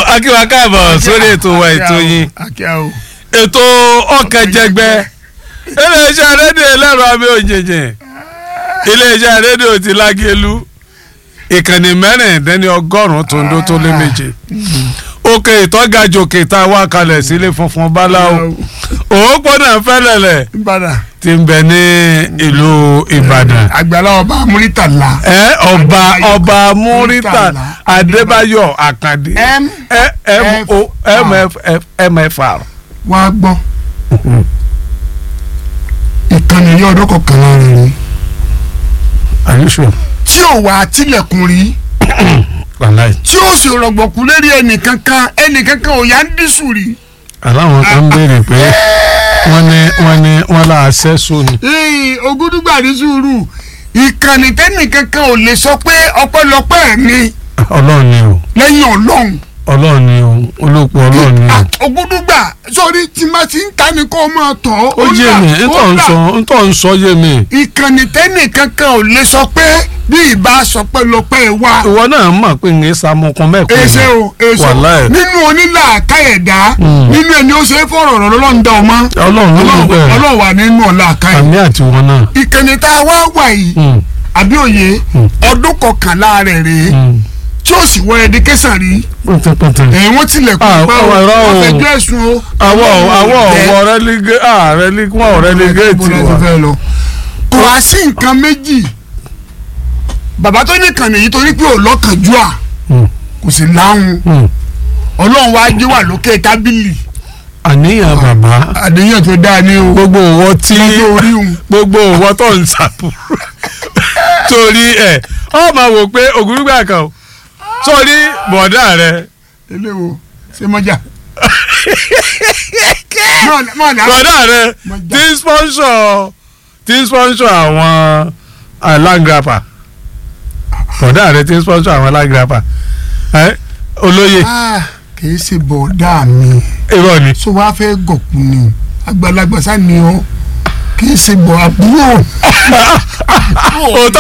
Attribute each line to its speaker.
Speaker 1: akíwa káàbọ̀ sórí ètò wa ètò yín
Speaker 2: akíá o.
Speaker 1: ètò ọkàn jẹgbẹ́ iléeṣẹ́ rédíò ẹlẹ́rọ àmì òjèjì iléeṣẹ́ rédíò ti lágẹ̀lú ìkànnì mẹ́rìndínlẹ́ni ọgọ́rùn-ún tó ń dó tó lé méje òkè ìtọ́gajòkè tá a wá kalẹ̀ sílé funfun báláwo òpópónà fẹ́lẹ̀lẹ̀
Speaker 2: Ìbàdàn.
Speaker 1: ti ń bẹ ní ìlú Ìbàdàn
Speaker 2: àgbàlá ọba Múrítàlá.
Speaker 1: ẹ ọba
Speaker 2: Adébáyọ̀
Speaker 1: ọba Múrítà
Speaker 2: Múrítàlá
Speaker 1: Adébáyọ̀ Àkàndé
Speaker 2: M
Speaker 1: ẹ m o m f f m f r.
Speaker 2: wá gbọ́. ìkànnì yìí ọdún kọkànlá rẹ̀ ni.
Speaker 1: are you sure?
Speaker 2: tí ò wá tilẹ̀kùn rí
Speaker 1: wàláì.
Speaker 2: tí ó sì rọ̀gbọ̀kú lérí ẹnìkankan ẹnìkankan ò yá ń dísù rí.
Speaker 1: aláwọn kan ń béèrè pé wọ́n ní wọ́n ní wọ́n là á sẹ́sọ ni.
Speaker 2: ee ogúdúgbà ní sùúrù ìkànnì tẹ́nìkankan ò lè sọ pé ọpẹ́lọpẹ́ mi
Speaker 1: ọlọ́run ni o
Speaker 2: lẹ́yìn ọlọ́run.
Speaker 1: ọlọ́run ni o olóòpọ̀ ọlọ́run ni o.
Speaker 2: Ah, ogúdúgbà sórí tí má ti ń ta ni kó máa tọ̀
Speaker 1: ó yé mi ntọ́ ń sọ ntọ́ ń sọ yé mi.
Speaker 2: ìkànnì tẹ́nìkankan ò lè sọ pé bí ìbá sọ pé lọ́pẹ́ wa
Speaker 1: ìwọ náà mọ̀ pé ń sàmùkún mẹ́kọ̀ọ́.
Speaker 2: èsè o èso
Speaker 1: wàláì.
Speaker 2: nínú onílà káyẹ̀dá
Speaker 1: Mm.
Speaker 2: nínú ẹni ó ṣe é fọ̀rọ̀ ọ̀rọ̀ lọ́lọ́run dá ọmọ
Speaker 1: ọlọ́run ló ló bẹ̀rẹ̀
Speaker 2: ọlọ́run wà nínú ọ̀la káyẹ̀
Speaker 1: àmì àti wọn náà.
Speaker 2: ìkànnì tá a wá wà yìí
Speaker 1: Mm,
Speaker 2: àbí òye
Speaker 1: Mm.
Speaker 2: ọdún kọkànlá rẹ̀ rèé
Speaker 1: mm.
Speaker 2: tí ó sì wọ ẹdíkẹsàn rí
Speaker 1: pẹ̀tẹ̀pẹ̀tẹ̀.
Speaker 2: ẹ̀yìn wọ́n tilẹ̀kùn
Speaker 1: Ah,
Speaker 2: pa
Speaker 1: ọwọ́ ẹ̀rọ o.
Speaker 2: wọ́n fẹjọ́ ẹ̀sùn o.
Speaker 1: àwọ̀ àwọ̀
Speaker 2: Bẹ́ẹ̀.
Speaker 1: ọ̀wọ̀ rẹ́lígé ah rẹ́lígé wọ́n rẹ́lígéètì
Speaker 2: Bó lẹ ti
Speaker 1: wa.
Speaker 2: fẹ́ lọ. kò wá sí nǹkan méjì bàbá tó ní kàn nìyí torí pé ò lọ́kànjú à
Speaker 1: Mm,
Speaker 2: kò sì láhùn
Speaker 1: mm.
Speaker 2: ọlọ́run wá gbé wà lókè tábìlì
Speaker 1: àníyàn bàbá
Speaker 2: àdéhùn tó dáa ní o
Speaker 1: gbogbo òwò tí
Speaker 2: lọ́jọ́ orí òun
Speaker 1: gbogbo òwò tó ń sàbò torí ẹ ọ máa wò pé ògúrúgbà kan o sórí bọ̀dá rẹ
Speaker 2: eléwo ṣé mọ́jà. Mọ̀- mọ̀ náà.
Speaker 1: bọ̀dá rẹ
Speaker 2: Mo já.
Speaker 1: tí ń sponsor tí ń sponsor àwọn alágrapa bọ̀dá rẹ tí ń sponsor àwọn alágrapa ẹ olóye
Speaker 2: Ah, kì í ṣe bọ̀dá mi
Speaker 1: irọ́ ni
Speaker 2: so wàá fẹ́ gọ̀kú ni àgbàlagbà sá ni ọ kì í ṣe bọ̀ àbúrò.
Speaker 1: òótọ́